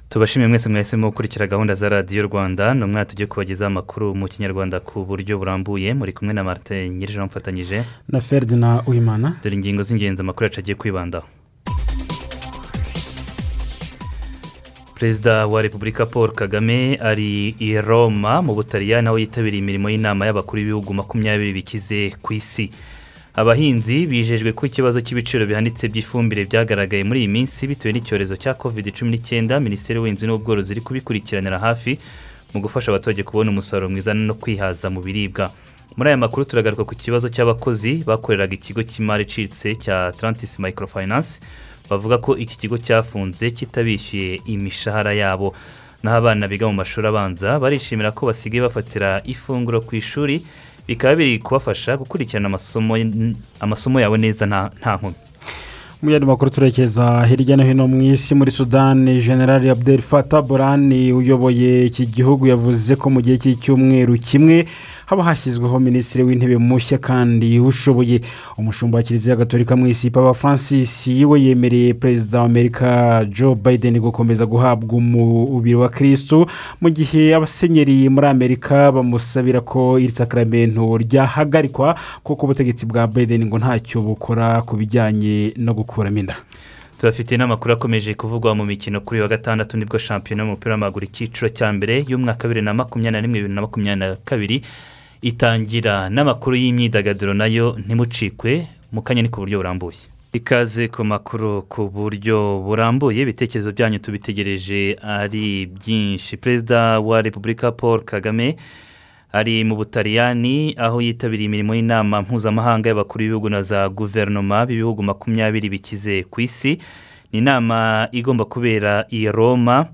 tubashimiye mwese mwahisemo gukurikira gahunda za radiyo rwanda ni umwanya tugiye kubagezaho amakuru mu kinyarwanda ku buryo burambuye muri kumwe na marite nyir'ijana umufatanyije na feridina uyimana dore ingingo z'ingenzi amakuru yacu agiye kwibandaho perezida wa repubulika paul kagame ari i roma mu butaliyani aho yitabiriye imirimo y'inama y'abakuru b'ibihugu makumyabiri bikize ku isi abahinzi bijejwe ko ikibazo cy'ibiciro bihanitse by'ifumbire byagaragaye muri iyi minsi bitewe n'icyorezo cya covid cumi n'icyenda minisiteri y'ubuhinzi n'ubworozi iri kubikurikiranira hafi mu gufasha abaturage kubona umusaruro mwiza no kwihaza mu biribwa muri aya makuru turagaruka ku kibazo cy'abakozi bakoreraga ikigo cy'imari icitse cya atlantis microfinance bavuga ko iki kigo cyafunze kitabishyuye imishahara yabo naho abana biga mu mashuri abanza barishimira ko basigaye bafatira ifunguro ku ishuri bikaba biri kubafasha gukurikirana amasomo yawe neza nta nkomyi mu yandi makuru turekeza hirya no hino mu isi muri sudani generali abdel Fattah burani uyoboye iki gihugu yavuze ko mu gihe cy'icyumweru kimwe haba hashyizweho minisitiri w'intebe mushya kandi ushoboye umushumba wa kiliziya gatorika mu isi papa francis we yemereye perezida wa amerika joe biden gukomeza guhabwa umubiri wa kirisitu mu gihe abasenyeri muri amerika bamusabira ko iri sakramento ryahagarikwa kuko ubutegetsi bwa biden ngo ntacyo bukora ku bijyanye no gukora tubafite n'amakuru akomeje kuvugwa mu mikino kuri wa gatandatu nibwo shampiyona y'umupira w'amaguru icyiciro cya mbere y'umwaka wa bibiri na makumyabiri na rimwe bibiri na makumyabiri na kabiri itangira n'amakuru y'imyidagaduro nayo ntimucikwe mu kanya ni ku buryo burambuye ikaze ku makuru ku buryo burambuye ibitekerezo byanyu tubitegereje ari byinshi perezida wa repubulika paul kagame ari mu butaliyani aho yitabiriye imirimo y'inama mpuzamahanga y'abakuru b'ibihugu na za guverinoma b'ibihugu makumyabiri bikize ku isi ni inama igomba kubera i roma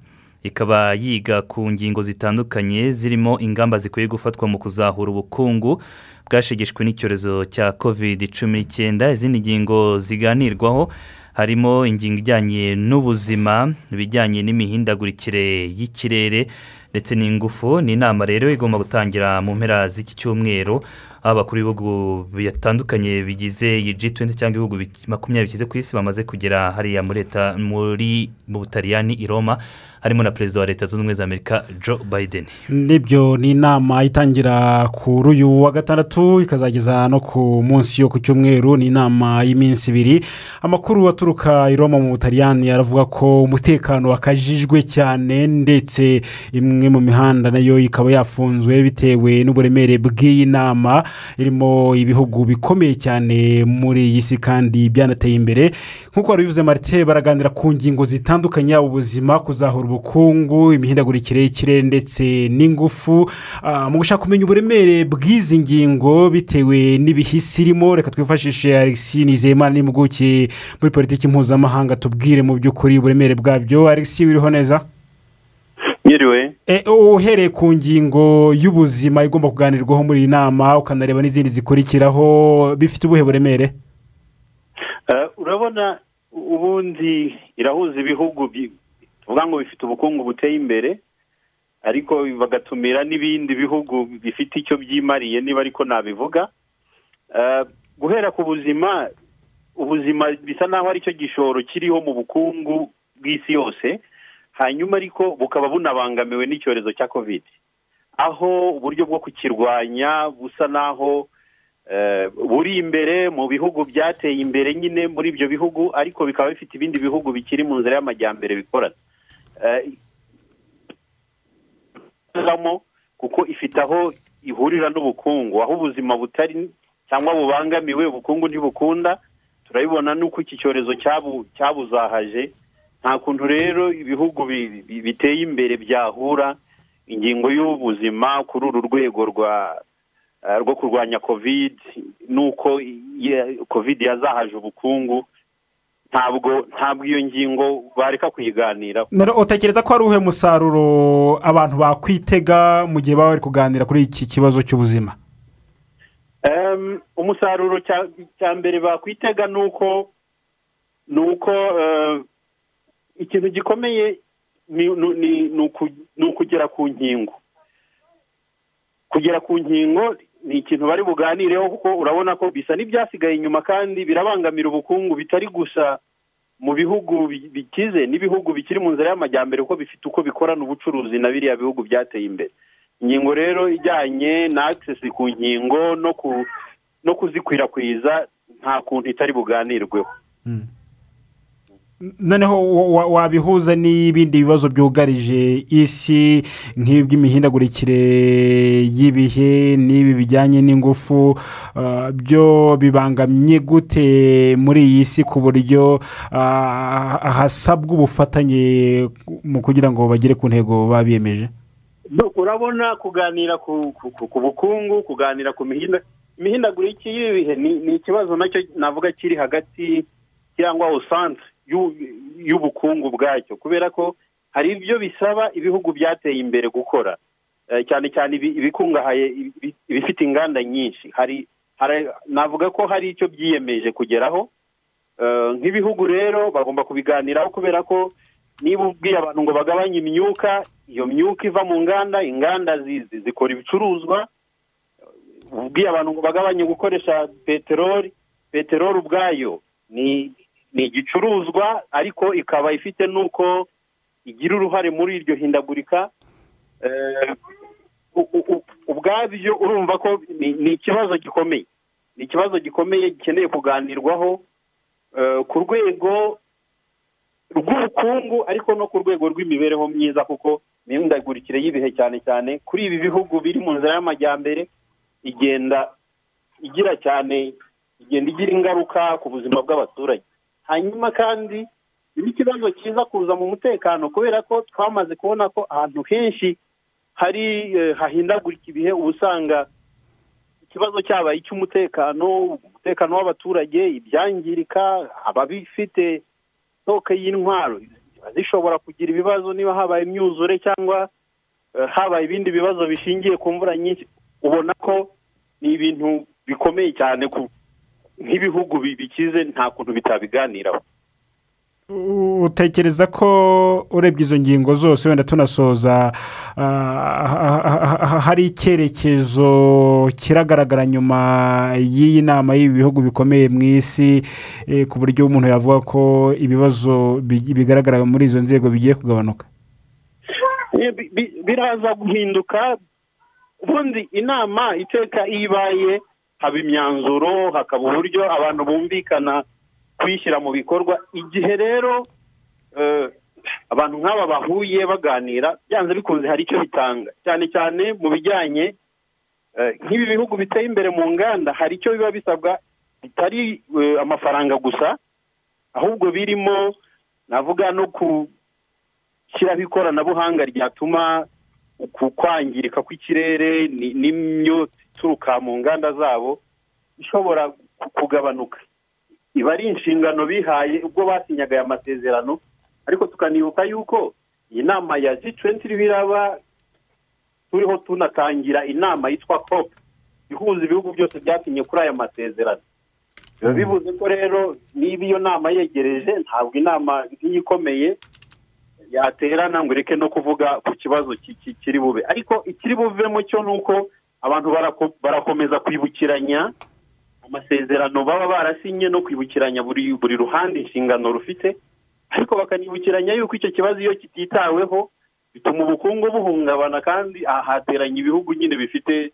ikaba yiga ku ngingo zitandukanye zirimo ingamba zikwiye gufatwa mu kuzahura ubukungu bwashegeshwe n'icyorezo cya covid cumi n'icyenda izindi ngingo ziganirwaho harimo ingingo ijyanye n'ubuzima ibijyanye n'imihindagurikire y'ikirere ndetse n'ingufu ni inama rero igomba gutangira mu mpera z'iki cyumweru aho abakuru b'ibihugu bitandukanye bigize iyi ji tuwenti cyangwa ibihugu makumyabiri bigize ku isi bamaze kugera hariya muri leta muri mu butaliyani i roma harimo na perezida wa leta zunze ubumwe za amerika joe biden nibyo ni inama itangira kuri uyu wa gatandatu ikazageza no ku munsi yo ku cyumweru ni inama y'iminsi ibiri amakuru aturuka i roma mu butaliyani aravuga ko umutekano wakajijwe cyane ndetse imwe imwe mu mihanda nayo ikaba yafunzwe bitewe n'uburemere bw'iyi nama irimo ibihugu bikomeye cyane muri iyi si kandi byanateye imbere nk'uko wabivuze marite baraganira ku ngingo zitandukanye yaba ubuzima kuzahura ubukungu imihindagurikire y'ikirere ndetse n'ingufu mu gushaka kumenya uburemere bw'izi ngingo bitewe n'ibihisi irimo reka twifashishe alexi nizeyimana n'impuguke muri politiki mpuzamahanga tubwire mu by'ukuri uburemere bwabyo alexi wiriho neza nyiriwe uhereye ku ngingo y'ubuzima igomba kuganirwaho muri iyi nama ukanareba n'izindi zikurikiraho bifite ubuhe buremere urabona ubundi irahuza ibihugu tuvuga ngo bifite ubukungu buteye imbere ariko bagatumira n'ibindi bihugu bifite icyo byimariye niba ariko nabivuga guhera ku buzima ubuzima bisa naho ari cyo gishoro kiriho mu bukungu bw'isi yose hanyuma ariko bukaba bunabangamiwe n'icyorezo cya kovide aho uburyo bwo kukirwanya busa naho buri imbere mu bihugu byateye imbere nyine muri ibyo bihugu ariko bikaba bifite ibindi bihugu bikiri mu nzira y'amajyambere bikorana kuko ifite aho ihurira n'ubukungu aho ubuzima butari cyangwa bubangamiwe ubukungu ntibukunda turabibona n'uko iki cyorezo cyabuzahaje nta kuntu rero ibihugu biteye imbere byahura ingingo y'ubuzima kuri uru rwego rwo kurwanya covid nuko covid yazahaje ubukungu ntabwo ntabwo iyo ngingo bareka kuyiganiraho utekereza ko hari uhe musaruro abantu bakwitega mu gihe baba bari kuganira kuri iki kibazo cy'ubuzima umusaruro cya mbere bakwitega ni uko ni uko ikintu gikomeye ni ukugera ku nkingo kugera ku nkingo ni ikintu bari buganireho kuko urabona ko bisa n'ibyasigaye inyuma kandi birabangamira ubukungu bitari gusa mu bihugu bikize n'ibihugu bikiri mu nzira y'amajyambere kuko bifite uko bikorana ubucuruzi na biriya bihugu byateye imbere inkingo rero ijyanye na akisesi ku nkingo no kuzikwirakwiza nta kuntu itari buganirweho noneho wabihuza n'ibindi bibazo byugarije isi nk'iby'imihindagurikire y'ibihe n'ibi bijyanye n'ingufu byo bibangamye gute muri iyi si ku buryo hasabwa ubufatanye mu kugira ngo bagere ku ntego baba biyemeje urabona kuganira ku bukungu kuganira ku imihindagurikire y'ibihe ni ikibazo nacyo navuga kiri hagati cyangwa usanzwe y'ubukungu bwacyo kubera ko hari ibyo bisaba ibihugu byateye imbere gukora cyane cyane ibikungahaye ibifite inganda nyinshi hari navuga ko hari icyo byiyemeje kugeraho nk'ibihugu rero bagomba kubiganiraho kubera ko niba ubwiye abantu ngo bagabanye imyuka iyo myuka iva mu nganda inganda zikora ibicuruzwa ubwiye abantu ngo bagabanye gukoresha peteroli peteroli ubwayo ni ni igicuruzwa ariko ikaba ifite n'uko igira uruhare muri iryo hindagurika ubwabyo urumva ko ni ikibazo gikomeye ni ikibazo gikomeye gikeneye kuganirwaho ku rwego rw'ubukungu ariko no ku rwego rw'imibereho myiza kuko imihindagurikire y'ibihe cyane cyane kuri ibi bihugu biri mu nzira y'amajyambere igenda igira cyane igenda igira ingaruka ku buzima bw'abaturage hanyuma kandi ni ikibazo cyiza kuza mu mutekano kubera ko twamaze kubona ko ahantu henshi hari hahindagurika ibihe uba usanga ikibazo cyabaye icy'umutekano umutekano w'abaturage ibyangirika ababifite soke y'intwaro zishobora kugira ibibazo niba habaye imyuzure cyangwa habaye ibindi bibazo bishingiye ku mvura nyinshi ubona ko ni ibintu bikomeye cyane ku nk'ibihugu bikize nta kuntu bitabiganiraho utekereza ko urebye izo ngingo zose wenda tunasoza hari icyerekezo kiragaragara nyuma y'iyi nama y'ibi bihugu bikomeye mu isi ku buryo umuntu yavuga ko ibibazo bigaragara muri izo nzego bigiye kugabanuka biraza guhinduka ubundi inama iteka iyo ibaye haba imyanzuro hakaba uburyo abantu bumvikana kuyishyira mu bikorwa igihe rero abantu nk'aba bahuye baganira byanze bikunze hari icyo bitanga cyane cyane mu bijyanye nk'ibi bihugu biteye imbere mu nganda hari icyo biba bisabwa bitari amafaranga gusa ahubwo birimo navuga no gushyiraho ikoranabuhanga ryatuma ku kwangirika kw'ikirere n'imyotsi ituruka mu nganda zabo ishobora kugabanuka iba ari inshingano bihaye ubwo basinyaga aya masezerano ariko tukanibuka yuko iyi nama ya g twenti biraba turiho tunatangira inama yitwa cop ihuza ibihugu byose byasinye kuri aya masezerano biba bivuze ko rero niba iyo nama yegereje ntabwo inama nk'iyi ikomeye yaterana ngo ireke no kuvuga ku kibazo kiri bube ariko ikiri buvemo cyo ni uko abantu barakomeza kwibukiranya amasezerano baba barasinye no kwibukiranya buri buri ruhande inshingano rufite ariko bakanibukiranya yuko icyo kibazo iyo kititaweho bituma ubukungu buhungabana kandi aha hateranye ibihugu nyine bifite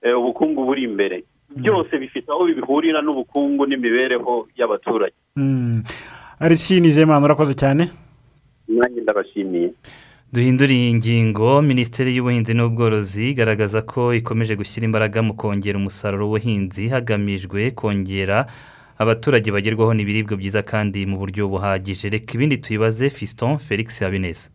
ubukungu buri imbere byose bifite aho bihurira n'ubukungu n'imibereho y'abaturage nizeyimana urakoze cyane nanjye ndabashimiye duhinduriye ingingo minisiteri y'ubuhinzi n'ubworozi igaragaza ko ikomeje gushyira imbaraga mu kongera umusaruro w'ubuhinzi hagamijwe kongera abaturage bagerwaho n'ibiribwa byiza kandi mu buryo buhagije reka ibindi tuyibaze fiston felix habineza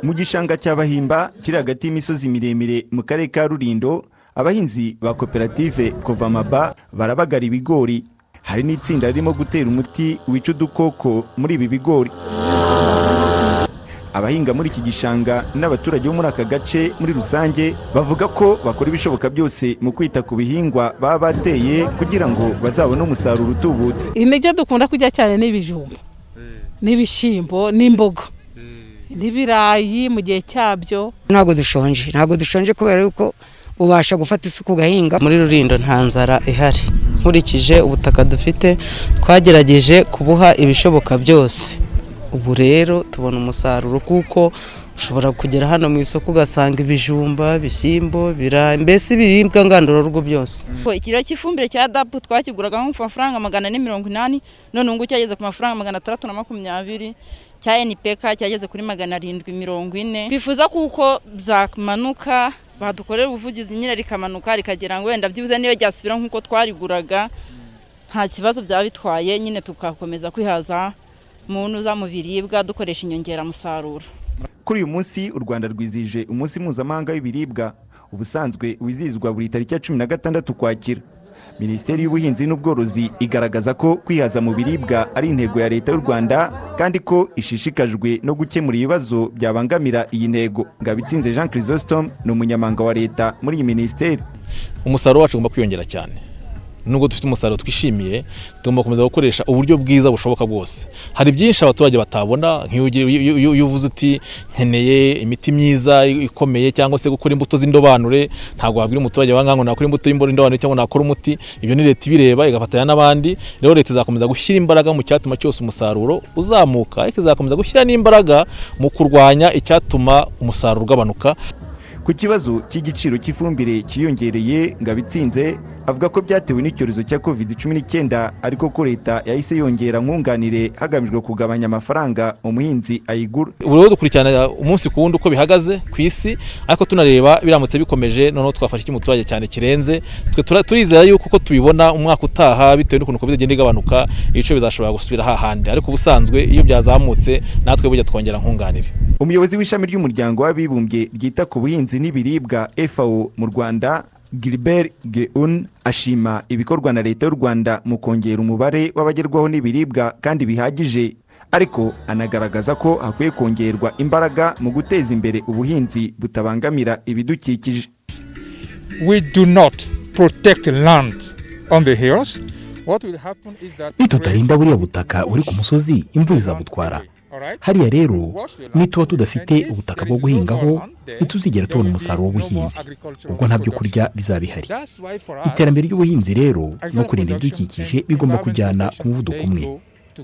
mu gishanga cya bahimba kiri hagati y'imisozi miremire mu karere ka rurindo abahinzi ba koperative kovamaba barabagara ibigori hari n'itsinda ririmo gutera umuti wica udukoko muri ibi bigori abahinga muri iki gishanga n'abaturage bo muri aka gace muri rusange bavuga ko bakora ibishoboka byose mu kwita ku bihingwa baba bateye kugira ngo bazabone umusaruro utubutse intege dukunda kurya cyane n'ibijumba n'ibishyimbo n'imboga n'ibirayi mu gihe cyabyo ntabwo dushonje ntabwo dushonje kubera yuko ubasha gufata isuku ugahinga muri rurindo nta nzara ihari nkurikije ubutaka dufite twagerageje kubuha ibishoboka byose ubu rero tubona umusaruro kuko ushobora kugera hano mu isoko ugasanga ibijumba ibishyimbo birayi mbese ibiribwa ngandurarugo byose ikiro cy'ifumbire cya dapu twakiguraga nko ku mafaranga magana ane mirongo inani none ubu ngubu cyageze ku mafaranga magana atandatu na makumyabiri cya npk cyageze kuri magana arindwi mirongo ine bifuza kuko byamanuka badukorera ubuvugizi nyine rikamanuka rikagera ngo wenda byibuze niyo ryasubira nk'uko twariguraga nta kibazo byaba bitwaye nyine tugakomeza kwihaza mu ntuza mu biribwa dukoresha inyongeramusaruro kuri uyu munsi u rwanda rwizije umunsi mpuzamahanga w'ibiribwa ubusanzwe wizihizwa buri tariki ya cumi na gatandatu ukwakira minisiteri y'ubuhinzi n'ubworozi igaragaza ko kwihaza mu biribwa ari intego ya leta y'u rwanda kandi ko ishishikajwe no gukemura ibibazo byabangamira iyi ntego ngabitsinze jean chrisostom ni umunyamanga wa leta muri iyi minisiteri umusaruro wacu ugomba kwiyongera cyane nubwo dufite umusaruro twishimiye tugomba gukomeza gukoresha uburyo bwiza bushoboka bwose hari byinshi abaturage batabona nk'iyo uvuze uti nkeneye imiti myiza ikomeye cyangwa se gukora imbuto z'indobanure ntabwo wabwira umuturage wangahe ngo nakora imbuto y'indobanure cyangwa nakora umuti ibyo ni leta ibireba igafatanya n'abandi rero leta izakomeza gushyira imbaraga mu cyatuma cyose umusaruro uzamuka ariko izakomeza gushyira n'imbaraga mu kurwanya icyatuma umusaruro ugabanuka ku kibazo cy'igiciro cy'ifumbire cyiyongereye ngabitsinze avuga ko byatewe n'icyorezo cya covid cumi n'icyenda ariko ko leta yahise yongera nkunganire hagamijwe kugabanya amafaranga umuhinzi ayigura ubu rero dukurikirana umunsi ku wundi uko bihagaze ku isi ariko tunareba biramutse bikomeje noneho twafashe icy'umuturage cyane kirenze twe tura- turizera yuko uko tubibona umwaka utaha bitewe n'ukuntu covid igenda igabanuka ibiciro bizashobora gusubira hahandi ariko ubusanzwe iyo byazamutse natwe burya twongera nkunganire umuyobozi w'ishami ry'umuryango w'abibumbye ryita ku buhinzi n'ibiribwa fao mu rwanda gilbert geun ashima ibikorwa na leta y'u rwanda mu kongera umubare w'abagerwaho n'ibiribwa kandi bihagije ariko anagaragaza ko hakwiye kongerwa imbaraga mu guteza imbere ubuhinzi butabangamira ibidukikije we do not protect land on the hills, what will happen is that nitutarinda buriya butaka buri ku musozi imvura izabutwara hariya rero nituba tudafite ubutaka bwo guhingaho ntituzigera tubona umusaruro w'ubuhinzi ubwo nta byo kurya bizaba bihari iterambere ry'ubuhinzi rero no kurinda ibidukikije bigomba kujyana ku muvuduko umwe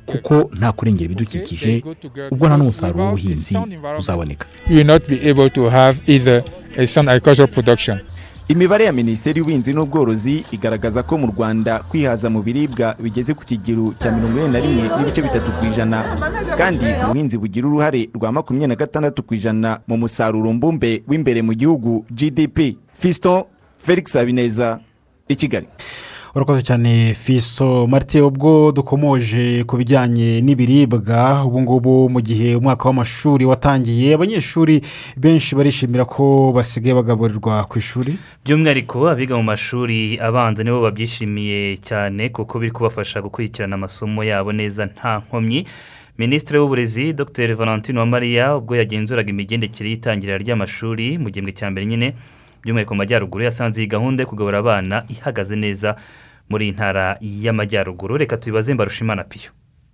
kuko nta kurengera ibidukikije ubwo nta n'umusaruro w'ubuhinzi uzaboneka you will not be able to have either a sound agricultural production imibare ya minisiteri y'ubuhinzi n'ubworozi igaragaza ko mu rwanda kwihaza mu biribwa bigeze ku kigero cya mirongo ine na rimwe n'ibice bitatu ku ijana kandi ubuhinzi bugira uruhare rwa makumyabiri na gatandatu ku ijana mu musaruro mbumbe w'imbere mu gihugu gdp fiston felix habineza i kigali urakoze cyane fiso marite ubwo dukomoje ku bijyanye n'ibiribwa ubu ngubu mu gihe umwaka w'amashuri watangiye abanyeshuri benshi barishimira ko basigaye bagaburirwa ku ishuri by'umwihariko abiga mu mashuri abanza nibo babyishimiye cyane kuko biri kubafasha gukurikirana amasomo yabo neza nta nkomyi minisitiri w'uburezi dr valentine Uwamariya ubwo yagenzuraga imigendekere y'itangira ry'amashuri mu gihembwe cya mbere nyine by'umwihariko mu majyaruguru yasanze iyi gahunda yo kugabura abana ihagaze neza muri iyi ntara y'amajyaruguru reka tubibaze mbarushimana piyo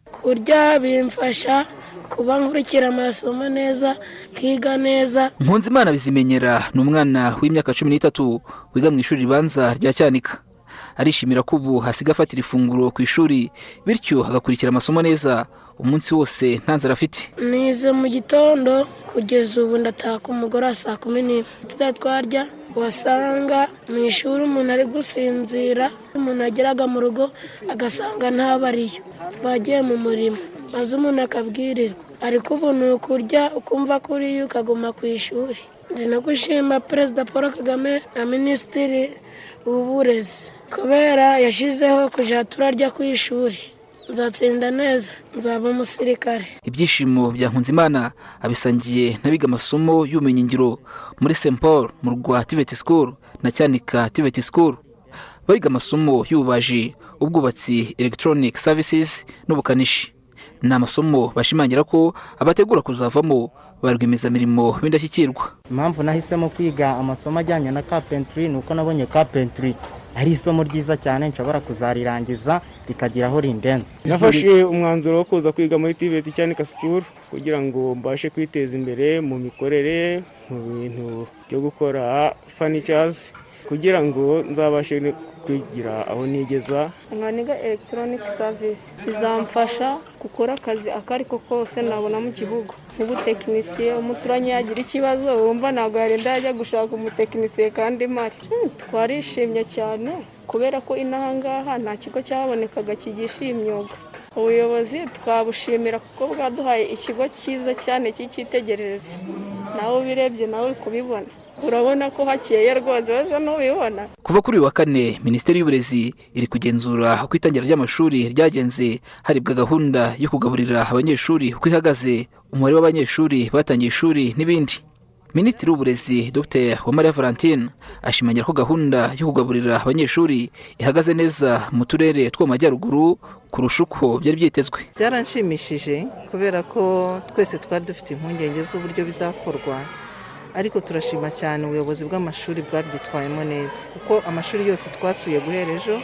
kurya bimfasha kuba nkurikira amasomo neza nkiga neza nkunzimana bizimenyera ni umwana w'imyaka cumi n'itatu wiga mu ishuri ribanza rya cyanika arishimira ko ubu hasigaye afatira ifunguro ku ishuri bityo agakurikira amasomo neza umunsi wose nta nzara afite nize mu gitondo kugeza ubu ndataha ku mugore wa saa kumi n'imwe tutari twarya wasanga mu ishuri umuntu ari gusinzira umuntu ageraga mu rugo agasanga ntabariyo bagiye mu murimo maze umuntu akabwirirwa ariko ubu ni ukurya ukumva kuriyo ukaguma ku ishuri ndi no gushima perezida paul kagame na minisitiri w'uburezi kubera yashyizeho kujya turarya ku ishuri nzatsinda neza nzaba umusirikare ibyishimo bya nkunzimana abisangiye n'abiga amasomo y'ubumenyingiro muri st paul mu rwa tiveti sikuru na cyanika tiveti sikuru bariga amasomo y'ububaji ubwubatsi elegitoronike savisizi n'ubukanishi ni amasomo bashimangira ko abategura kuzavamo ba rwiyemezamirimo b'indashyikirwa impamvu nahisemo kwiga amasomo ajyanye na kapentry ni uko nabonye kapentry ari isomo ryiza cyane nshobora kuzarirangiza rikagira aho rindenze nafashe umwanzuro wo kuza kwiga muri tiveti cyanika sikuru kugira ngo mbashe kwiteza imbere mu mikorere mu bintu byo gukora fanicazi kugira ngo nzabashe kwigira aho nigeza mwaniga elegitoronike savisi bizamfasha gukora akazi ako ari ko kose nabona mu gihugu nk'ubutekinisiye umuturanyi yagira ikibazo wumva ntabwo yarinda yajya gushaka umutekinisiye kandi imari Hmm, twarishimye cyane kubera ko inaha ngaha nta kigo cyahabonekaga kigisha iyi myuga ubuyobozi twabushimira kuko bwaduhaye ikigo cyiza cyane cy'icyitegererezo nawe ubirebye nawe uri kubibona urabona ko hakeye rwose wese n'ubibona kuva kuri uyu wa kane minisiteri y'uburezi iri kugenzura uko itangira ry'amashuri ryagenze harebwa gahunda yo kugaburira abanyeshuri uko ihagaze umubare w'abanyeshuri batangiye ishuri n'ibindi minisitiri w'uburezi dr uwamariya valentine ashimangira ko gahunda yo kugaburira abanyeshuri ihagaze neza mu turere two mu majyaruguru kurusha uko byari byitezwe byaranshimishije kubera ko twese twari dufite impungenge z'uburyo bizakorwa ariko turashima cyane ubuyobozi bw'amashuri bwabyitwayemo neza kuko amashuri yose twasuye guhera ejo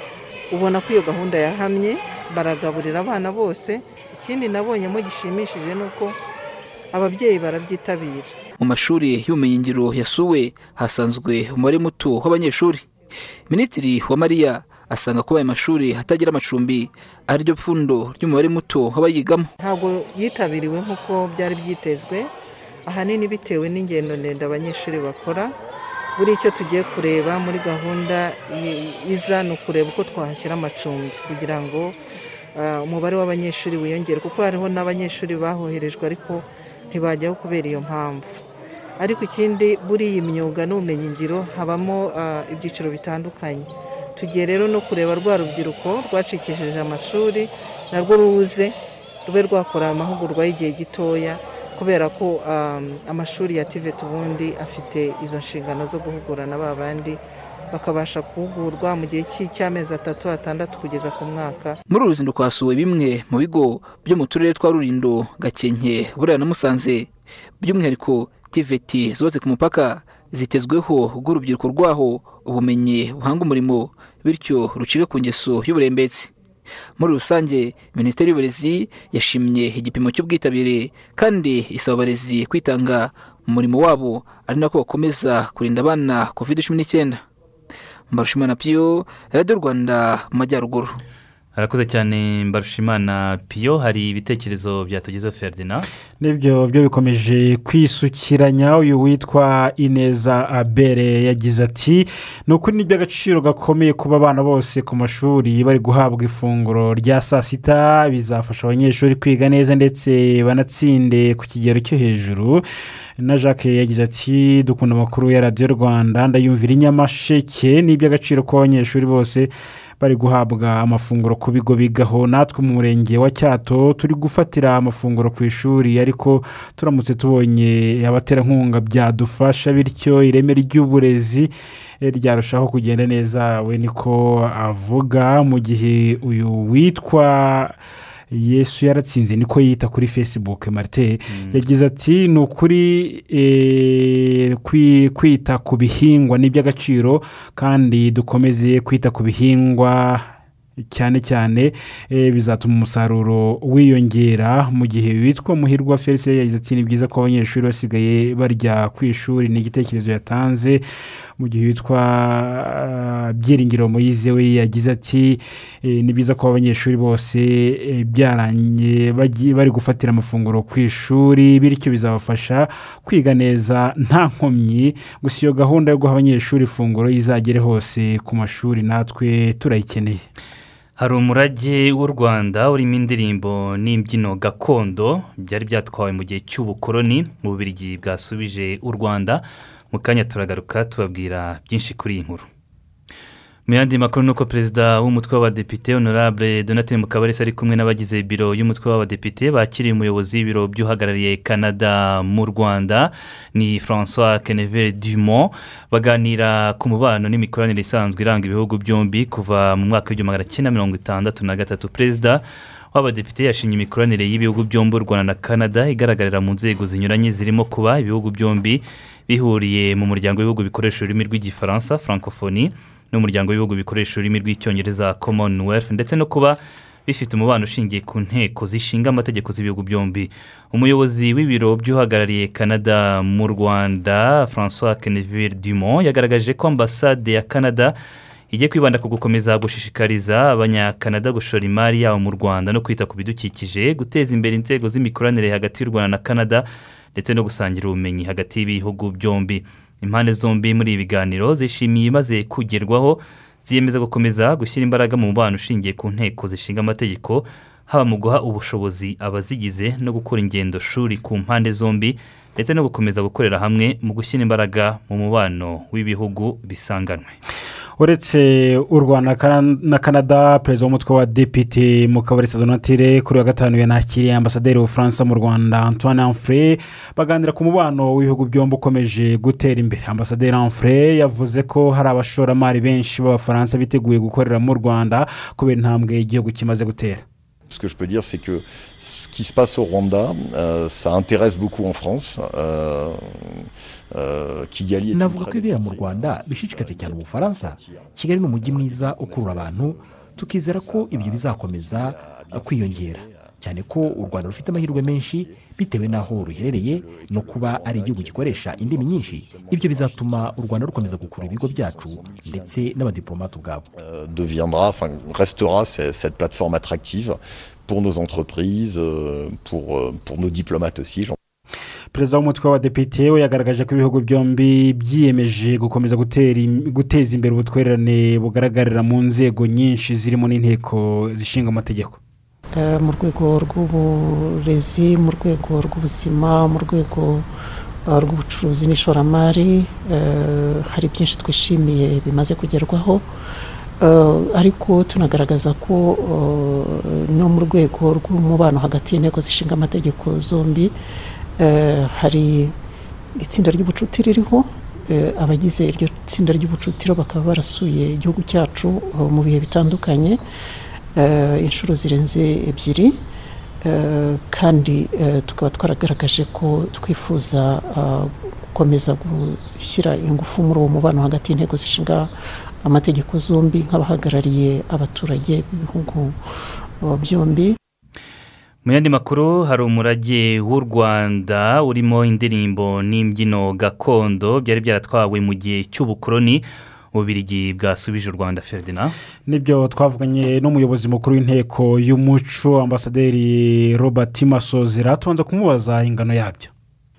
ubona ko iyo gahunda yahamye baragaburira abana bose ikindi nabonyemo gishimishije ni uko ababyeyi barabyitabira mu mashuri y'ubumenyingiro yasuwe hasanzwe umubare muto w'abanyeshuri minisitiri wa mariya asanga kuba aya mashuri atagira amacumbi ari ryo pfundo ry'umubare muto w'abayigamo ntabwo yitabiriwe nk'uko byari byitezwe ahanini bitewe n'ingendo ndende abanyeshuri bakora buri icyo tugiye kureba muri gahunda i- iza ni ukureba uko twahashyira amacumbi kugira ngo ah, umubare w'abanyeshuri wiyongere kuko hariho n'abanyeshuri bahoherejwe ariko ntibajyaho kubera iyo mpamvu ariko ikindi buri iyi myuga n'ubumenyingiro habamo ah, ibyiciro bitandukanye tugiye rero no kureba rwa rubyiruko rwacikishije amashuri narwo ruze rube rwakora amahugurwa y'igihe gitoya kubera ko um, amashuri ya TVET ubundi afite izo nshingano zo guhugurana ba bandi bakabasha guhugurwa mu gihe cy'i- cy'amezi atatu atandatu kugeza ku mwaka muri uru ruzinduko hasuwe bimwe mu bigo byo mu turere twa rurindo gakenke burera na musanze by'umwihariko tiveti zubatse ku mupaka zitezweho rw'urubyiruko rwaho ubumenyi buhanga umurimo bityo rucika ku ngeso y'uburembetsi muri rusange minisiteri y'uburezi yashimye igipimo cy'ubwitabire kandi isaba abarezi kwitanga mu murimo wabo ari nako bakomeza kurinda abana covid cumi n'icyenda mbarushimana piyo radiyo rwanda mu majyaruguru harakoze cyane mbarushimana piyo hari ibitekerezo byatugezeho feridina nibyo byo bikomeje kwisukiranya uyu witwa ineza abere yagize ati ni ukuri ni iby'agaciro gakomeye kuba abana bose ku mashuri bari guhabwa ifunguro rya saa sita bizafasha abanyeshuri kwiga neza ndetse banatsinde ku kigero cyo hejuru na jacques yagize ati dukunda amakuru ya radiyo rwanda ndayumvira inyamasheke ni iby'agaciro kuba abanyeshuri bose bari guhabwa amafunguro ku bigo bigaho natwe mu murenge wa cyato turi gufatira amafunguro ku ishuri ariko turamutse tubonye abaterankunga byadufasha bityo ireme ry'uburezi eh, ryarushaho kugenda neza we niko avuga mu gihe uyu witwa yesu yaratsinze niko yita kuri facebook marite yagize ati ni ukuri eh, kwi- kwita ku bihingwa ni iby'agaciro kandi dukomeze kwita ku bihingwa cyane cyane eh, bizatuma umusaruro wiyongera mu gihe witwa muhirwa felicien yagize ati ni byiza ko abanyeshuri basigaye barya ku ishuri ni igitekerezo yatanze mu gihe witwa ah, byiringiro moyize we yagize ati "Eh, ni byiza ko abanyeshuri bose eh, byarangiye bagiye- bari gufatira amafunguro ku ishuri bityo bizabafasha kwiga neza nta nkomyi gusa iyo gahunda yo guha abanyeshuri ifunguro izagere hose ku mashuri natwe turayikeneye hari umurage w'u rwanda urimo indirimbo n'imbyino gakondo byari byatwawe mu gihe cy'ubukoroni mu bubirigi bwasubije u rwanda mu kanya turagaruka tubabwira byinshi kuri iyi nkuru mu yandi makuru ni uko perezida w'umutwe w'abadepite honorable donatien mukabarisa ari kumwe n'abagize biro y'umutwe w'abadepite bakiriye umuyobozi w'ibiro by'uhagarariye canada mu rwanda ni francois kenevere dumont baganira ku mubano n'imikoranire isanzwe iranga ibihugu byombi kuva mu mwaka w'igihumbi magana cyenda mirongo itandatu na gatatu perezida w'abadepite yashimye imikoranire y'ibihugu byombi u rwanda na canada igaragarira mu nzego zinyuranye zirimo kuba ibihugu byombi bihuriye mu muryango w'ibihugu bikoresha ururimi rw'igifaransa francophonie n'umuryango w'ibihugu bikoresha ururimi rw'icyongereza commonwealth ndetse no kuba bifite umubano ushingiye ku nteko zishinga amategeko z'ibihugu byombi umuyobozi w'ibiro by'uhagarariye canada mu rwanda francois keneville dumont yagaragaje ko ambasade ya canada ijye kwibanda ku gukomeza gushishikariza abanyakanada gushora imari yabo mu rwanda no kwita ku bidukikije guteza imbere inzego z'imikoranire hagati y'u rwanda na canada ndetse no gusangira ubumenyi hagati y'ibihugu byombi impande zombi muri ibi biganiro zishimiye imaze kugerwaho ziyemeza gukomeza gushyira imbaraga mu mubano ushingiye ku nteko zishinga amategeko haba mu guha ubushobozi abazigize no gukora ingendo shuri ku mpande zombi ndetse no gukomeza gukorera hamwe mu gushyira imbaraga mu mubano w'ibihugu bisanganwe uretse u rwanda na canada perezida w'umutwe wa depite mukabarisa donatire kuri wa gatanu yanakiriye ambasaderi w'ubufaransa mu rwanda antoine amfure baganira ku mubano w'ibihugu byombi ukomeje gutera imbere ambasaderi amfure yavuze ko hari abashoramari benshi b'abafaransa biteguye gukorera mu rwanda kubera intambwe igihugu kimaze gutera Ce que je peux dire, c'est que ce qui se passe au Rwanda, euh, ça intéresse beaucoup en France. Euh, euh, Kigali navuga ko ibibera mu rwanda bishishikaje cyane ubufaransa kigali ni umujyi mwiza ukurura abantu tukizera ko ibyo bizakomeza kwiyongera cyane ko u rwanda rufite amahirwe menshi bitewe n'aho ruherereye no kuba ari igihugu gikoresha indimi nyinshi ibyo bizatuma u rwanda rukomeza gukurura ibigo byacu ndetse n'abadiporomate ubwabo deviendra, enfin, restera c- cette plateforme attractive pour nos entreprises, euh, pour, euh, pour nos diplomates aussi. j'en- perezida w'umutwe w'abadepite we yagaragaje ko ibihugu byombi byiyemeje gukomeza gutera im- guteza imbere ubutwererane bugaragarira mu nzego nyinshi zirimo n'inteko zishinga amategeko Eh, mu rwego rw'uburezi mu rwego rw'ubuzima mu rwego eh, rw'ubucuruzi n'ishoramari eh, hari byinshi twishimiye bimaze kugerwaho Eh, ariko tunagaragaza ko eh, no mu rwego rw'umubano hagati y'inteko zishinga amategeko zombi eh, hari itsinda ry'ubucuti ririho Eh, abagize iryo tsinda ry'ubucutiro bakaba barasuye igihugu cyacu eh, mu bihe bitandukanye eh, inshuro zirenze ebyiri eh, kandi eh, tukaba twaragaragaje ko twifuza ah, gukomeza gushyira ingufu muri uwo mubano hagati y'inteko zishinga amategeko zombi nk'abahagarariye abaturage b'ibihugu eh, byombi mu yandi makuru hari umurage w'u rwanda urimo indirimbo n'imbyino gakondo byari byaratwawe mu gihe cy'ubukoroni bubirigi bwasubije u rwanda feridina nibyo twavuganye n'umuyobozi mukuru w'inteko y'umuco ambasaderi robert masozera tubanza kumubaza ingano yabyo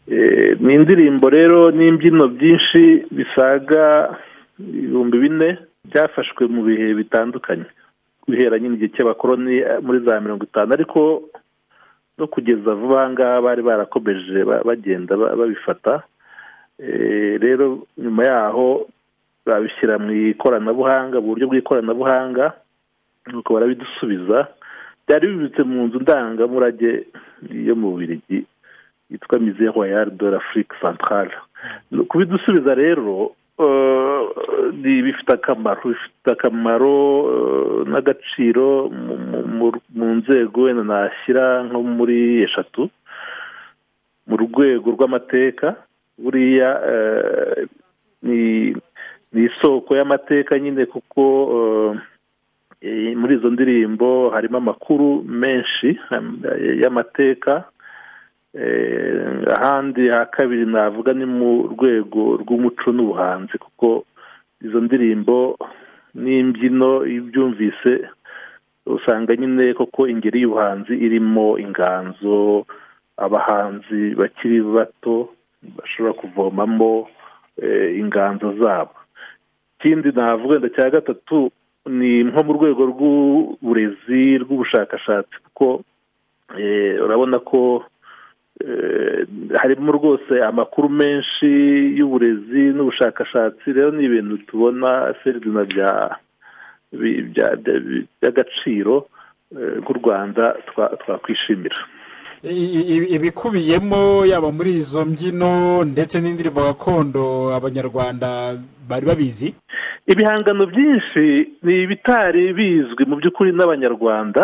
Eh, ni indirimbo rero n'imbyino byinshi bisaga ibihumbi bine byafashwe mu bihe bitandukanye guhera nyine igihe cy'abakoroni eh, muri za mirongo itanu ariko no kugeza vuba aha ngaha bari barakomeje ba- bagenda ba- babifata Eh, rero nyuma yaho babishyira mu ikoranabuhanga mu buryo bw'ikoranabuhanga nuko barabidusubiza byari bibitse mu nzu ndangamurage yo mu Bubiligi yitwa mize royale de l'afrique centrale kubidusubiza rero eh, ni- bifite akamaro bifite akamaro eh, n'agaciro mu- mu- mu- mu nzego wenda nashyira nko muri eshatu mu rwego rw'amateka buriya eh, ni ni isoko y'amateka nyine kuko eh, eh, muri izo ndirimbo harimo amakuru menshi eh, y'amateka Eh, ahandi ha kabiri navuga ni mu rwego rw'umuco n'ubuhanzi kuko izo ndirimbo n'imbyino iyo ubyumvise usanga nyine koko ingeri y'ubuhanzi irimo inganzo abahanzi bakiri bato bashobora kuvomamo eh, inganzo zabo ikindi navuga wenda cya gatatu ni nko mu rwego rw'uburezi rw'ubushakashatsi kuko eh, urabona ko eh, harimo rwose amakuru menshi y'uburezi n'ubushakashatsi rero ni ibintu tubona feridina bya- bi- bya- bya- bi- by'agaciro eh, nk'u rwanda twa- twakwishimira ibikubiyemo yaba muri izo mbyino ndetse n'indirimbo gakondo abanyarwanda bari babizi ibihangano byinshi ni ibitari bizwi mu by'ukuri n'abanyarwanda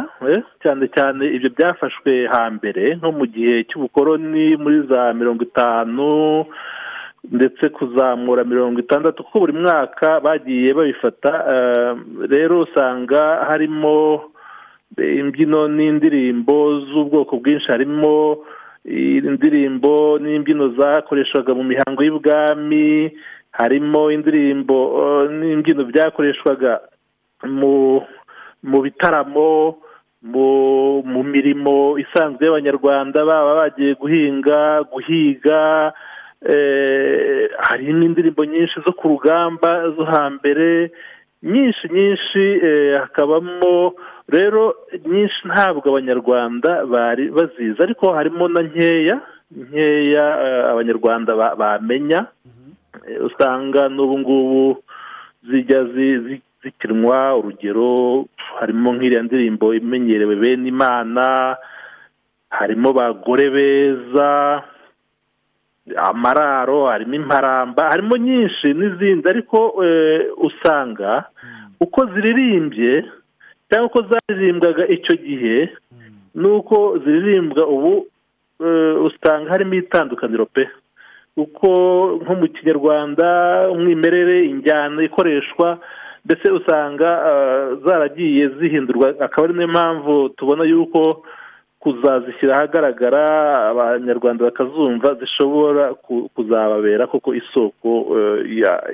cyane cyane ibyo byafashwe hambere nko mu gihe cy'ubukoroni muri za mirongo itanu ndetse kuzamura mirongo itandatu kuko buri mwaka bagiye babifata rero usanga harimo imbyino n'indirimbo z'ubwoko bwinshi harimo indirimbo n'imbyino zakoreshwaga mu mihango y'ubwami harimo indirimbo n'imbyino byakoreshwaga mu mu bitaramo mu mirimo isanzwe y'abanyarwanda baba bagiye guhinga guhiga hari n'indirimbo nyinshi zo ku rugamba zo hambere nyinshi nyinshi hakabamo rero nyinshi ntabwo abanyarwanda bari bazizi ariko harimo na nkeya nkeya abanyarwanda bamenya usanga n'ubu ngubu zijya zikinwa urugero harimo nk'iriya ndirimbo imenyerewe bene imana harimo bagore beza amararo harimo imparamba harimo nyinshi n'izindi ariko usanga uko ziririmbye cyangwa uko zaririmbwaga icyo gihe n'uko ziririmbwa ubu usanga harimo itandukaniro pe uko nko mu kinyarwanda umwimerere injyana ikoreshwa ndetse usanga zaragiye zihindurwa akaba ari niyo mpamvu tubona yuko kuzazishyira ahagaragara abanyarwanda bakazumva zishobora kuzababera koko isoko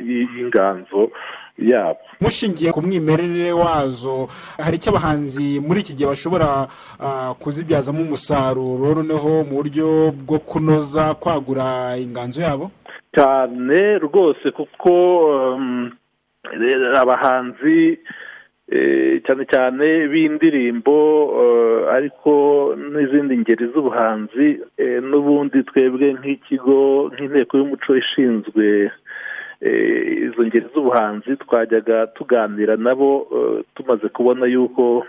y'inganzo yabo mushingiye ku mwimerere wazo hari icyo abahanzi muri iki gihe bashobora kuzibyazamo umusaruro noneho mu buryo bwo kunoza kwagura inganzo yabo cyane rwose kuko abahanzi cyane cyane b'indirimbo ariko n'izindi ngeri z'ubuhanzi n'ubundi twebwe nk'ikigo nk'inteko y'umuco ishinzwe izo ngeri z'ubuhanzi twajyaga tuganira nabo tumaze kubona yuko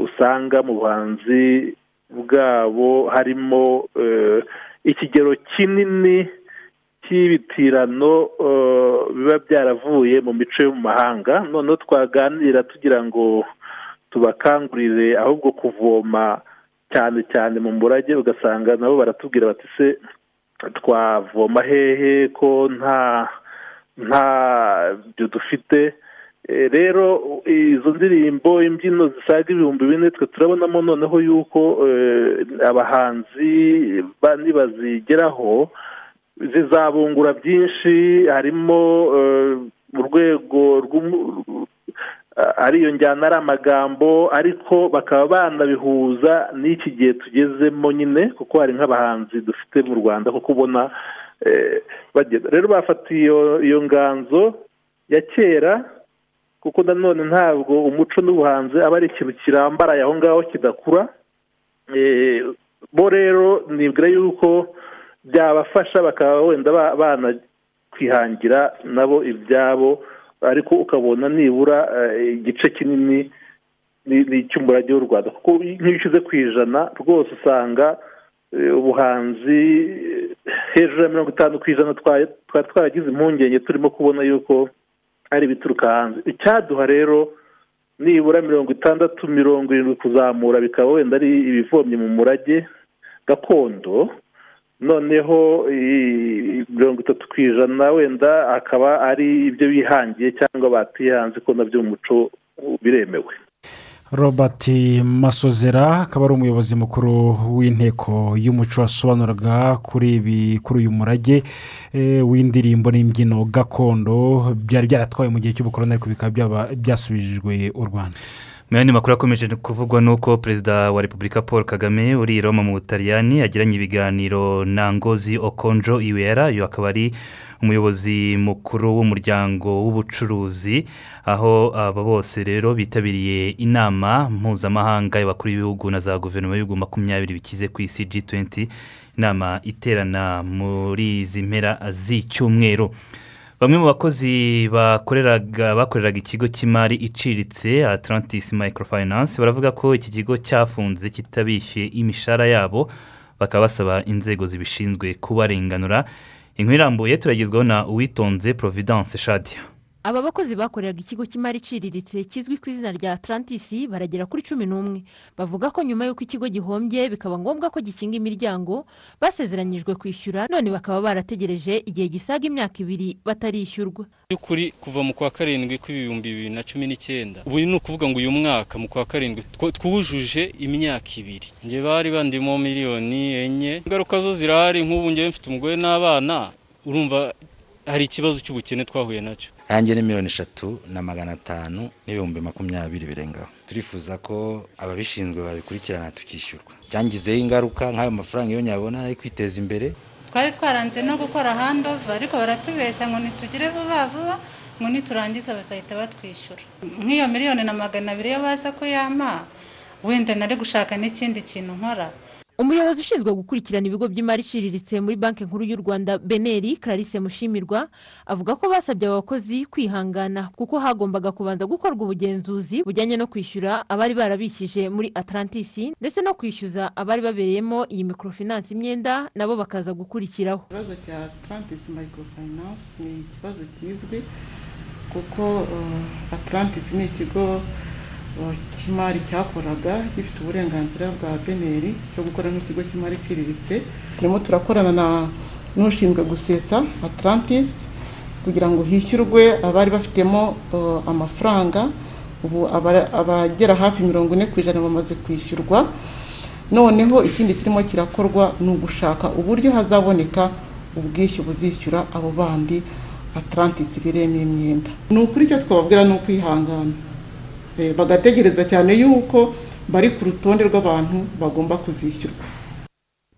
usanga mu buhanzi bwabo harimo ikigero kinini cy'ibitirano biba byaravuye mu mico yo mu mahanga noneho twaganira tugira ngo tubakangurire ahubwo kuvoma cyane cyane mu murage ugasanga nabo baratubwira bati se twavoma hehe ko nta nta byo dufite rero izo ndirimbo imbyino zisaga ibihumbi bine twe turabonamo noneho yuko abahanzi nibazigeraho zizabungura byinshi harimo urwego ariyo njyana ari amagambo ariko bakaba banabihuza n'iki gihe tugezemo nyine kuko hari nk'abahanzi dufite mu rwanda kuko ubona rero bafata iyo nganzo ya kera kuko nanone ntabwo umuco n'ubuhanzi aba ari ikintu kirambaraye aho ngaho kidakura bo rero nibwira yuko byabafasha bakaba wenda banakwihangira nabo ibyabo ariko ukabona nibura igice kinini ni icy'umurage w'u rwanda kuko nk'iyo ushyize ku ijana rwose usanga ubuhanzi hejuru ya mirongo itanu ku ijana twari twaragize impungenge turimo kubona yuko ari ibituruka hanze icyaduha rero nibura mirongo itandatu mirongo irindwi kuzamura bikaba wenda ari ibivomye mu murage gakondo noneho mirongo itatu ku ijana wenda akaba ari ibyo bihangiye cyangwa batihanze ko nabyo mu muco biremewe robert masozera akaba ari umuyobozi mukuru w'inteko y'umuco wasobanuraga kuri ibi kuri uyu murage w'indirimbo n'imbyino gakondo byari byaratwaye mu gihe cy'ubukoroni ariko bikaba byasubijwe u rwanda muyandi makuru akomeje kuvugwa nuko perezida wa repubulika paul kagame uri i roma mu butaliyani agiranye ibiganiro na ngozi okonjo iwera uyu akaba ari umuyobozi mukuru w'umuryango w'ubucuruzi aho aba bose rero bitabiriye inama mpuzamahanga y'abakuru b'ibihugu na za guverinoma y'ibihugu makumyabiri bikize ku isi g tuwenti inama iterana muri izi mpera z'icyumweru bamwe mu bakozi bakoreraga ikigo cy'imari iciriritse atlantis microfinance baravuga ko iki kigo cyafunze kitabishyuye imishahara yabo bakaba basaba inzego zibishinzwe kubarenganura inkuru irambuye turagezwaho na uwitonze providence shadiya aba bakozi bakoreraga ikigo cy'imari iciriritse kizwi ku izina rya Atlantis baragera kuri cumi n'umwe bavuga ko nyuma y'uko ikigo gihombye bikaba ngombwa ko gikinga imiryango basezeranyijwe kwishyura none bakaba barategereje igihe gisaga imyaka ibiri batarishyurwa by'ukuri kuva mu kwa karindwi kw'ibihumbi bibiri na cumi n'icyenda ubu ni ukuvuga ngo uyu mwaka mu kwa karindwi two- twujuje imyaka ibiri nge bari bandimo miliyoni enye ingaruka zo zirahari nk'ubu ngewe mfite umugore n'abana urumva hari ikibazo cy'ubukene twahuye nacyo ahange ni miliyoni eshatu na magana atanu n'ibihumbi makumyabiri birengaho turifuza ko ababishinzwe babikurikirana tukishyurwa byangizeho ingaruka nk'ayo mafaranga iyo nyabona ari kwiteza imbere twari twaranze no gukora handova ariko baratubeshya ngo nitugire vuba vuba ngo niturangiza bazahita batwishyura nk'iyo miliyoni na magana abiri yo baza kuyampa wenda nari gushaka n'ikindi kintu nkora umuyobozi ushinzwe gukurikirana ibigo by'imari iciriritse muri banki nkuru y'u rwanda beneri clarisse mushimirwa avuga ko basabye aba bakozi kwihangana kuko hagombaga kubanza gukorwa ubugenzuzi bujyanye no kwishyura abari barabikije muri atlantis ndetse no kwishyuza abari babereyemo iyi microfinance imyenda nabo bakaza gukurikiraho ikibazo cya atlantis microfinance ni ikibazo kizwi kuko eh, atlantis ni ikigo eh, cy'imari cyakoraga gifite uburenganzira bwa beneri cyo gukora nk'ikigo cy'imari iciriritse turimo turakorana na n'ushinzwe gusesa atlantis kugira ngo hishyurwe abari bafitemo eh, amafaranga ubu abara- abagera hafi mirongo ine ku ijana bamaze kwishyurwa noneho ikindi kirimo kirakorwa ni ugushaka uburyo hazaboneka ubwishyu buzishyura abo bandi atarantisi biremo imyenda ni ukuri icyo twababwira ni ukwihangana Eh, bagategereza cyane yuko bari ku rutonde rw'abantu bagomba kuzishyurwa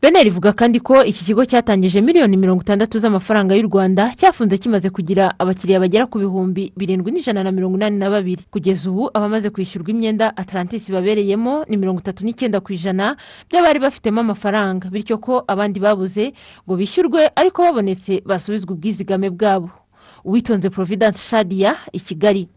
beneri ivuga kandi ko iki kigo cyatangije miliyoni mirongo itandatu z'amafaranga y'u rwanda cyafunze kimaze kugira abakiriya bagera ku bihumbi birindwi n'ijana na mirongo inani na babiri kugeza ubu abamaze kwishyurwa imyenda atlantis babereyemo ni mirongo itatu n'icyenda ku ijana by'abari bafitemo amafaranga bityo ko abandi babuze ngo bishyurwe ariko babonetse basubizwa ubwizigame bwabo uwitonze providence shadia i kigali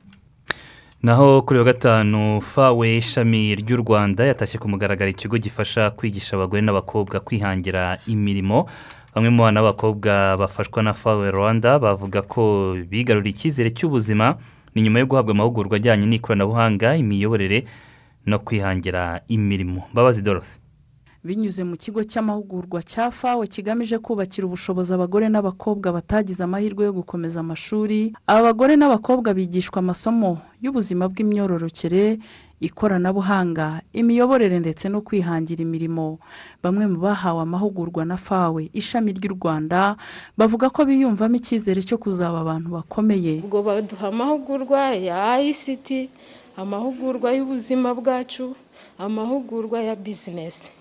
naho kuri wa gatanu fawe ishami ry'u rwanda yatashye ku mugaragaro ikigo gifasha kwigisha abagore n'abakobwa kwihangira imirimo bamwe mu bana b'abakobwa bafashwa na fawe rwanda bavuga ko bigaruriye icyizere cy'ubuzima ni nyuma yo guhabwa amahugurwa ajyanye n'ikoranabuhanga imiyoborere no kwihangira imirimo mbabazi dorothe binyuze mu kigo cy'amahugurwa cya fawe kigamije kubakira ubushobozi abagore n'abakobwa batagize amahirwe yo gukomeza amashuri aba bagore n'abakobwa bigishwa amasomo y'ubuzima bw'imyororokere ikoranabuhanga imiyoborere ndetse no kwihangira imirimo bamwe mu bahawe amahugurwa na fawe ishami ry'u rwanda bavuga ko biyumvamo icyizere cyo kuzaba abantu bakomeye ubwo baduha amahugurwa ya ict amahugurwa y'ubuzima bwacu amahugurwa ya bizinesi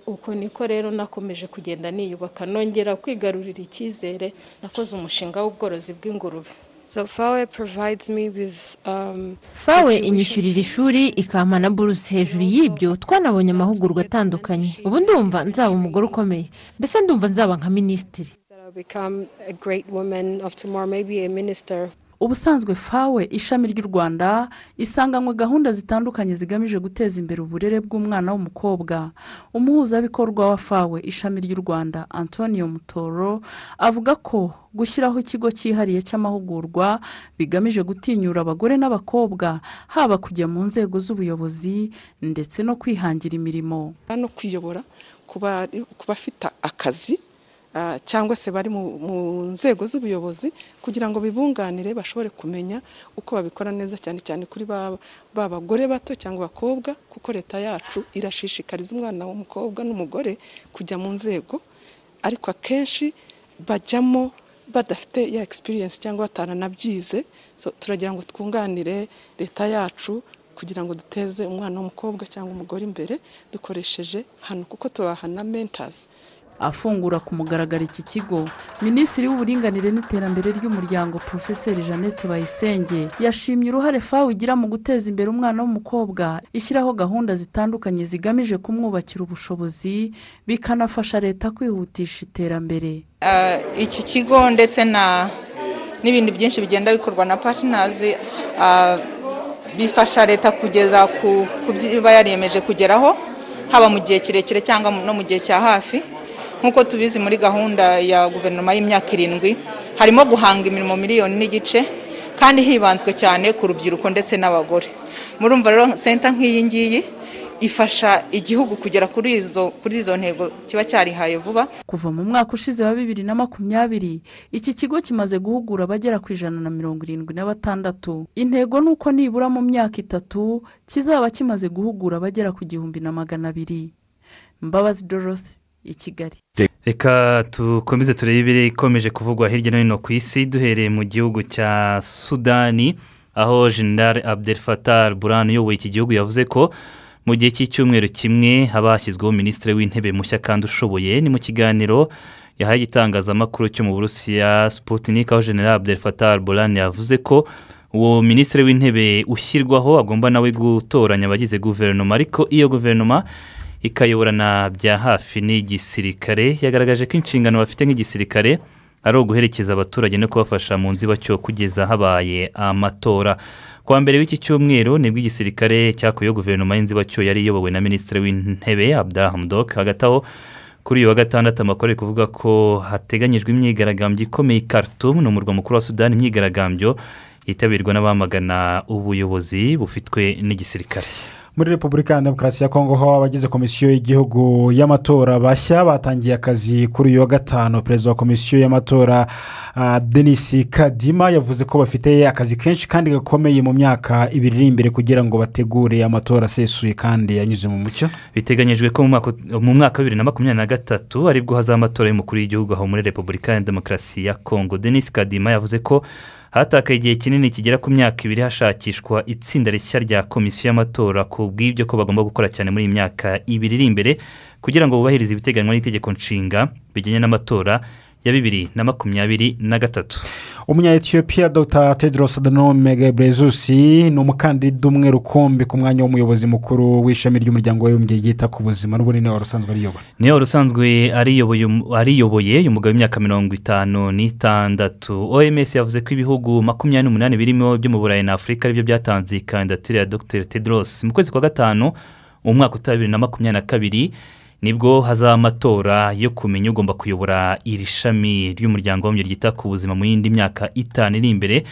uko niko rero nakomeje kugenda niyubaka nongera kwigarurira icyizere nakoze umushinga w'ubworozi bw'ingurube So FAWE provides me with um, fawe inyishyurira ishuri ikampa na buruse hejuru y'ibyo twanabonye amahugurwa atandukanye ubu ndumva nzaba umugore ukomeye mbese ndumva nzaba nka minisitiri I'll become a great woman of tomorrow, maybe a minister. ubusanzwe fawe ishami ry'u rwanda isanganywe gahunda zitandukanye zigamije guteza imbere uburere bw'umwana w'umukobwa umuhuzabikorwa wa fawe ishami ry'u rwanda antonio mutoro avuga ko gushyiraho ikigo cyihariye cy'amahugurwa bigamije gutinyura abagore n'abakobwa haba kujya mu nzego z'ubuyobozi ndetse no kwihangira imirimo no kwiyobora ku bari- ku bafite akazi ah, cyangwa se bari mu mu nzego z'ubuyobozi kugira ngo bibunganire bashobore kumenya uko babikora neza cyane cyane kuri ba ba bagore bato cyangwa abakobwa kuko leta yacu irashishikariza umwana w'umukobwa n'umugore kujya mu nzego ariko akenshi bajyamo badafite ya experience cyangwa bataranabyize so, turagira ngo twunganire leta yacu kugira ngo duteze umwana w'umukobwa cyangwa umugore imbere dukoresheje hano kuko tubahana mentors afungura ku mugaragaro iki kigo minisitiri w'uburinganire n'iterambere ry'umuryango porofeseri jeannette bayisenge yashimye uruhare fawe igira mu guteza imbere umwana w'umukobwa ishyiraho gahunda zitandukanye zigamije kumwubakira ubushobozi bikanafasha leta kwihutisha iterambere Ah, iki kigo ndetse na n'ibindi byinshi bigenda bikorwa na patinazi bifasha leta kugeza ku ku byo iba yariyemeje kugeraho haba mu gihe kirekire cyangwa mu- no mu gihe cya hafi nk'uko tubizi muri gahunda ya guverinoma y'imyaka irindwi harimo guhanga imirimo miliyoni n'igice kandi hibanzwe cyane ku rubyiruko ndetse n'abagore murumva rero senta nk'iyi ngiyi ifasha igihugu kugera kuri izo kuri izo ntego kiba cyarihaye vuba kuva mu mwaka ushize wa bibiri na makumyabiri iki kigo kimaze guhugura abagera ku ijana na mirongo irindwi na batandatu intego ni uko nibura mu myaka itatu kizaba kimaze guhugura abagera ku gihumbi na magana abiri mbabazi dorose i kigali reka dukomeze turebe ibiri ikomeje kuvugwa hirya no hino ku isi duhereye mu gihugu cya sudani aho jenerali abdel fatar buran uyoboye iki gihugu yavuze ko mu gihe cy'icyumweru kimwe haba hashyizweho minisitiri w'intebe mushya kandi ushoboye ni mu kiganiro yahaye igitangazamakuru cyo mu burusiya sputnik aho jenerali abdel fatar buran yavuze ko uwo minisitiri w'intebe ushyirwaho agomba nawe gutoranya abagize guverinoma ariko iyo guverinoma ikayoborana bya hafi n'igisirikare yagaragaje ko inshingano bafite nk'igisirikare ari uguherekeza abaturage no kubafasha mu nzibacyo kugeza habaye amatora kuwa mbere w'iki cyumweru nibwo igisirikare cyakuyeho guverinoma y'inzibacyo yari iyobowe na minisitiri w'intebe abdahamdok hagati aho kuri uyu wa gatandatu amakuru ari kuvuga ko hateganyijwe imyigaragambyo ikomeye i Khartoum ni umurwa mukuru wa sudani imyigaragambyo yitabirwa n'abamagana ubuyobozi bufitwe n'igisirikare muri repubulika ya demokarasi ya kongo ho abagize komisiyo y'igihugu y'amatora bashya batangiye akazi kuri uyu wa gatanu perezida wa komisiyo y'amatora uh, denis kadima yavuze ko bafite akazi kenshi kandi gakomeye mu myaka ibiri iri imbere kugira ngo bategure amatora asesuye kandi yanyuze mu mucyo biteganyijwe ko mu mwaka wa bibiri na makumyabiri na gatatu aribwo hazaba amatora y'umukuru w'igihugu aho muri repubulika ya demokarasi ya kongo denis kadima yavuze ko hatakaye igihe kinini kigera ku myaka ibiri hashakishwa itsinda rishya rya komisiyo y'amatora ku bw'ibyo ko bagomba gukora cyane muri iyi myaka ibiri iri imbere kugira ngo bubahirize ibiteganywa n'itegeko nshinga bijyanye n'amatora ya bibiri na makumyabiri na gatatu umunya etiyopiya dr tedros adanome gebrezus ni umukandida umwe rukumbi ku mwanya w'umuyobozi mukuru w'ishami ry'umuryango w'abibumbye ryita ku buzima n'ubundi niwe wari usanzwe ariyobora niwe wari usanzwe ariyoboye umugabo w'imyaka mirongo itanu n'itandatu oms yavuze ko ibihugu makumyabiri n'umunani birimo byo mu burayi na afurika aribyo byatanze kandidatire ya dr tedros mu kwezi kwa gatanu umwaka utari bibiri na makumyabiri na kabiri nibwo hazaba amatora yo kumenya ugomba kuyobora iri shami ry'umuryango w'abibumbye ryita ku buzima mu yindi myaka itanu iri imbere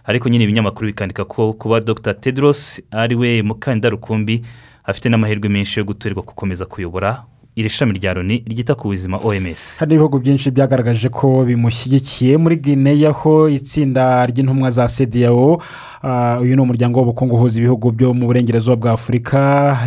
ariko nyine ibinyamakuru bikandika ko kuba dr tedros ari we mukandida rukumbi afite n'amahirwe menshi yo guturirwa gukomeza kuyobora iri shami rya loni ryita ku buzima oms hari ibihugu byinshi byagaragaje ko bimushyigikiye muri gineya aho itsinda ry'intumwa za sediyawo uyu ni umuryango w'ubukungu uhuza ibihugu byo mu burengerazuba bwa afurika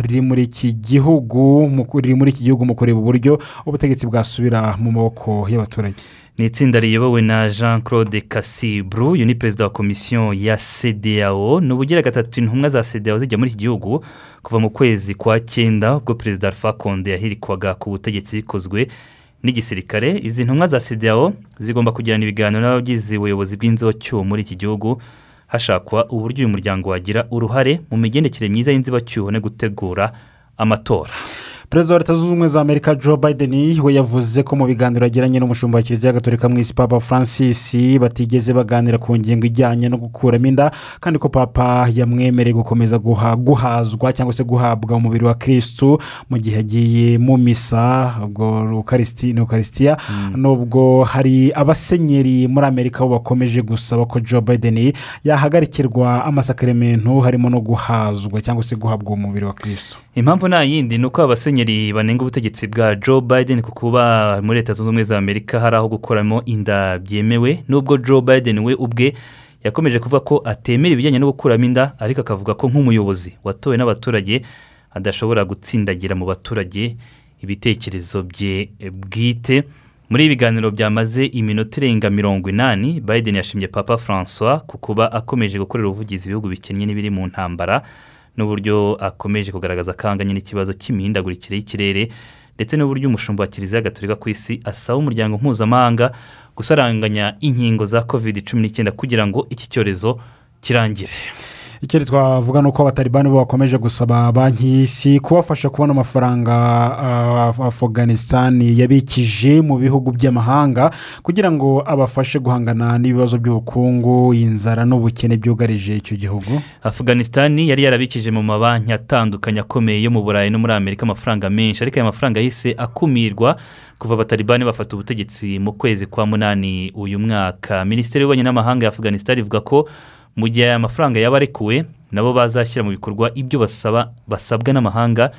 riri muri iki gihugu riri muri iki gihugu mu kureba uburyo ubutegetsi bwasubira mu maboko y'abaturage ni itsinda riyobowe na jean claude kasibru uyu ni perezida wa komisiyo ya cdao ni ubugira gatatu intumwa za cdao zijya muri iki gihugu kuva mu kwezi kwa cyenda ubwo perezida alpha konde yahirikwaga ku butegetsi bikozwe n'igisirikare izi ntumwa za cdao zigomba kugirana ibiganiro n'abagize ubuyobozi bw'inzocyuho muri iki gihugu hashakwa uburyo uyu muryango wagira uruhare mu migendekere myiza y'inzibacyuho no gutegura amatora perezida wa leta zunze ubumwe za amerika joe biden we yavuze ko mu biganiro yagiranye n'umushumba wa kiliziya gatorika mu isi papa francis batigeze baganira ku ngingo ijyanye no gukuramo inda kandi ko papa yamwemereye gukomeza guhazwa cyangwa se guhabwa umubiri wa kirisitu mu gihe agiye mu misa ubwo rukarisiti ni ukarisitiya nubwo hari abasenyeri muri amerika bo bakomeje gusaba ko joe biden yahagarikirwa amasakarimentu harimo no guhazwa cyangwa se guhabwa umubiri wa kirisitu impamvu nta yindi ni uko abasenyeri banenga ubutegetsi bwa joe biden ku kuba muri leta zunze ubumwe za amerika hari aho gukoramo inda byemewe nubwo joe biden we ubwe yakomeje kuvuga ko atemera ibijyanye no gukuramo inda ariko akavuga ko nk'umuyobozi watowe n'abaturage adashobora gutsindagira mu baturage ibitekerezo bye bwite muri ibi biganiro byamaze iminota irenga mirongo inani biden yashimye papa francois ku kuba akomeje gukorera ubuvugizi ibihugu bikennye n'ibiri mu ntambara n'uburyo akomeje kugaragaza akanganye n'ikibazo cy'imihindagurikire y'ikirere ndetse n'uburyo umushumba wa kiliziya gaturika ku isi asaba umuryango mpuzamahanga gusaranganya inkingo za covid cumi n'icyenda kugira ngo iki cyorezo kirangire ikindi twavuga ni uko abataribani bo bakomeje gusaba banki y'isi kubafasha kubona amafaranga afuganisitani yabikije mu bihugu by'amahanga kugira ngo abafashe guhangana n'ibibazo by'ubukungu inzara n'ubukene byugarije icyo gihugu afuganisitani yari yarabikije mu mabanki atandukanye akomeye yo mu burayi no muri amerika amafaranga menshi ariko aya mafaranga yahise akumirwa kuva abataribani bafata ubutegetsi mu kwezi kwa munani uyu mwaka minisiteri y'ububanyi n'amahanga ya afuganisitani ivuga ko mu gihe aya mafaranga yaba arekuwe nabo bazashyira mu bikorwa ibyo basaba basabwa n'amahanga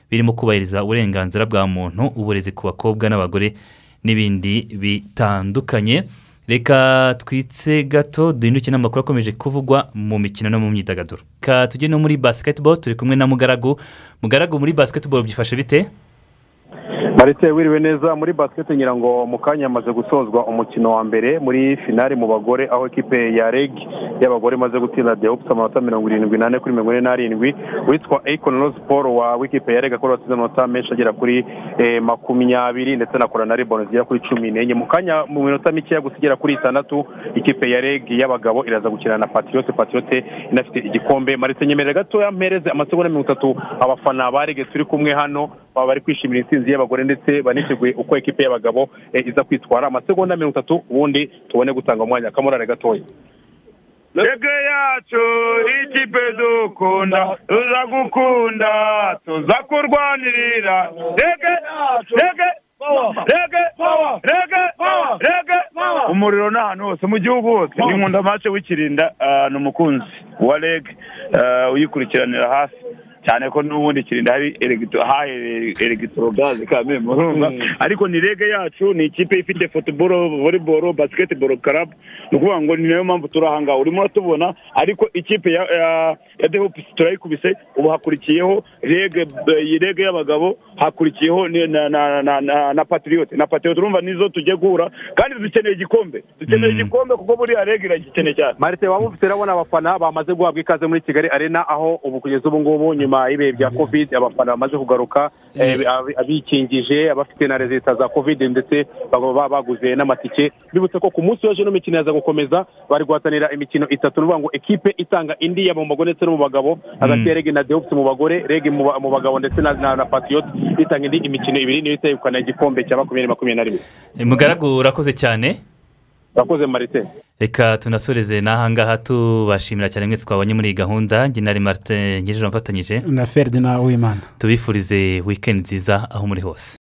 birimo kubahiriza uburenganzira bwa muntu uburezi ku bakobwa n'abagore n'ibindi bitandukanye reka twitse gato duhinduke n'amakuru akomeje kuvugwa mu mikino no mu myidagaduro reka tujye no muri basiketibolo turi kumwe na mugaragu mugaragu muri basiketibolo byifashe bite maritse wiriwe neza muri basiketi ngira ngo mu kanya hamaze gusozwa umukino wa mbere muri finari mu bagore aho ekipe ya reg y'abagore imaze gutsinda dehopusi amanota mirongo irindwi n'ane kuri mirongo ine n'arindwi witwa eyikoni rozi paul wa w'ikipe ya reg akora watsinze amanota menshi agera kuri makumyabiri ndetse na kora na riboni zigera kuri cumi n'enye mu kanya mu minota mikeya gusa igera kuri itandatu ikipe ya reg y'abagabo iraza gukina na patiyote patiyote inafite igikombe maritse nyemerera gatoya mpereze amasegonda mirongo itatu abafana ba reg turi kumwe hano baba bari kwishimira intsinzi y'abagore ndetse baniteguye uko ekipe y'abagabo iza kwitwara amasegonda mirongo itatu ubundi tubone gutanga umwanya kamurare gatoya rege yacu ikipe dukunda tuzagukunda tuzakurwanirira rege rege rege rege rege umuriro ni ahantu hose mu gihugu hose inkunda amace wikirinda ni umukunzi wa rege uyikurikiranira hafi cyane ko n'ubundi kirinda hari elegitorogaze ka memurunga ariko ni rege yacu ni ikipe ifite futuboro voleboro basiketiboro karabu ni ukuvuga ngo ni nayo mpamvu turi ahangaha urimo uratubona ariko ikipe ya dehopusi turayikubise ubu hakurikiyeho rege y'abagabo hakurikiyeho na patiriyote na patiriyote urumva nizo tujya guhura kandi dukeneye igikombe dukeneye igikombe kuko buriya rege iragikeneye cyane marite waba ufite urabona abafana bamaze guhabwa ikaze muri kigali arena aho ubu kugeza ubu ngubu nyuma nyuma y'ibihe bya covid abafana bamaze kugaruka abikingije abafite na rezita za covid ndetse baba baguze n'amatike bibutse ko ku munsi w'ejo n'imikino yaza gukomeza bari guhatanira imikino itatu ni ukuvuga ngo ekipe itanga indi yaba mu bagore ndetse no mu bagabo hagati ya rege na dehopusi mu bagore rege mu bagabo ndetse na patiyoti itanga indi imikino ibiri niyo itayegukana igikombe cya makumyabiri makumyabiri na rimwe mugaragu urakoze cyane urakoze marite reka tunasoreze n'ahangaha tubashimira cyane mwese twabonye muri iyi gahunda nari marite ngejeje mfatanyije na ferdinand uwimana tubifurize wikendi nziza aho muri hose